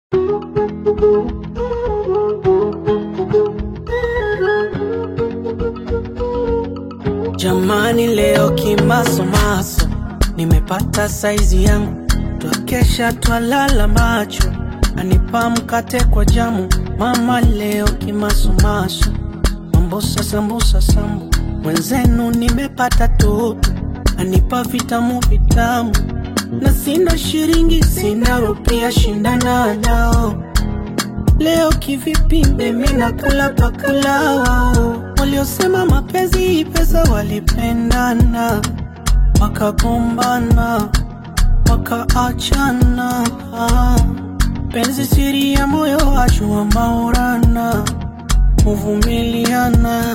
Jamani, leo kimasomaso nimepata saizi yangu, twakesha twalala macho, anipa mkate kwa jamu. Mama leo kimasomaso, mambosa sambusa sambu, mwenzenu nimepata toto, anipa vitamu vitamu, na sina shiringi sina rupia, shindana nao Leo kivipi mimi nakula pakula wao waliosema mapenzi pesa walipendana wakagombana wakaachana penzi siri ya moyo ajua maurana uvumiliana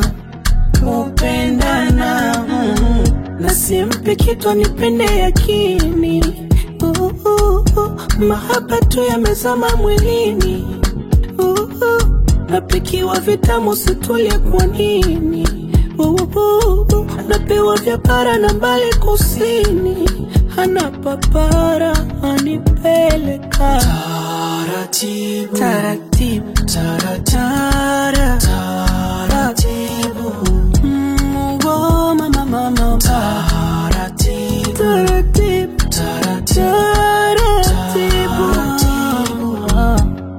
upendana mm. na simpe kitu anipende yakini uh, uh, uh. mahaba tu yamezama mwilini Uhu, napikiwa vitamu situlie kwa nini? Uhu, napewa vya bara na mbali kusini, hana papara anipeleka taratibu taratibu taratara taratibu Mm, oh, mama mama taratibu taratibu taratibu Ah.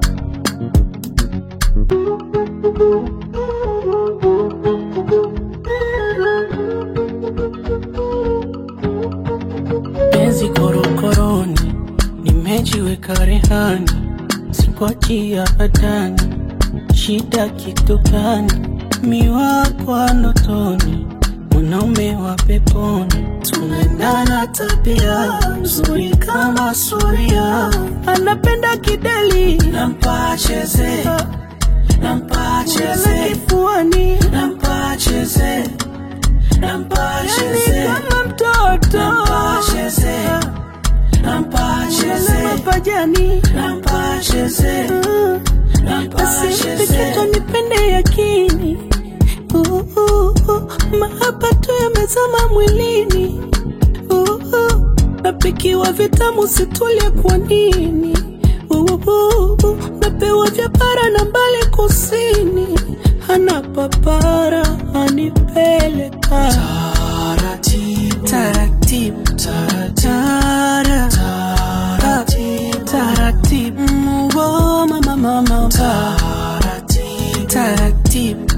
penzi korokoroni, nimejiweka rehani, sikwachia hatani, shida kitu gani? Miwa kwa ndotoni, mwanaume wa peponi, tunaendana tabia nzuri kama suria, anapenda kideli, nampa cheze, nampa cheze kifuani, nampa cheze nampa cheze kama mtoto nampa cheze nampa cheze mapajani nampa cheze nampa cheze kitu nipende yakini Uh, uh, uh, mahaba tu yamezama mwilini Uh, uh, napikiwa vitamu situlie kwa nini Uh, uh, uh, napewa vya bara na mbali kusini hana papara anipeleka taratibu taratibu taratara taratibu taratibu Mm, oh, mama mama taratibu taratibu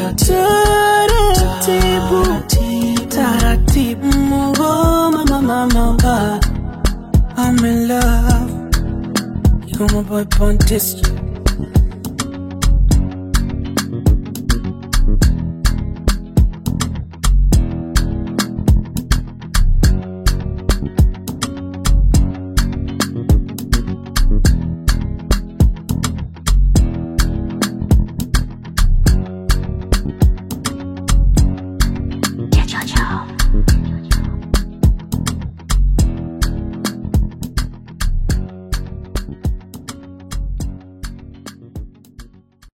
taratibu taratibu Mm, oh, mama mama I'm in love You my boy Pontis